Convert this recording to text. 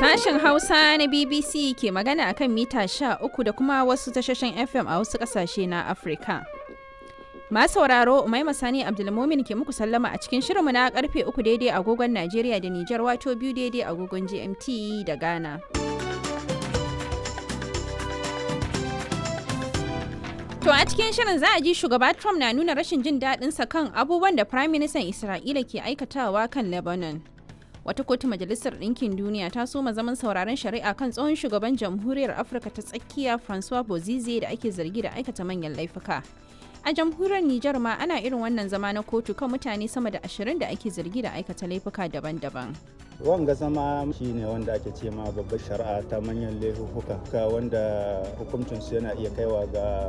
Sashen Hausa na BBC ke magana akan mita 13 da kuma wasu tashoshin FM a wasu ƙasashe na Afirka. Masu sauraro Umaima Sani Abdulmumin ke muku sallama a cikin shirinmu na karfe 3 daidai agogon Najeriya da Nijar wato biyu daidai agogon GMT da Ghana. To a cikin shirin za a ji shugaba Trump na nuna rashin jin daɗinsa kan abubuwan da Prime Minister Isra'ila ke aikatawa kan Lebanon. Wata kotu Majalisar Ɗinkin Duniya ta soma zaman sauraron shari'a kan tsohon shugaban Jamhuriyar Afirka ta tsakiya Francois Bozize da ake zargi da aikata manyan laifuka. A jamhuriyar Nijar ma ana irin wannan zama na kotu kan mutane sama da ashirin da ake zargi da aikata laifuka daban-daban. wanga zama shi ne wanda ake ce ma babbar shari'a ta manyan laifuka wanda hukuncinsu yana iya kaiwa ga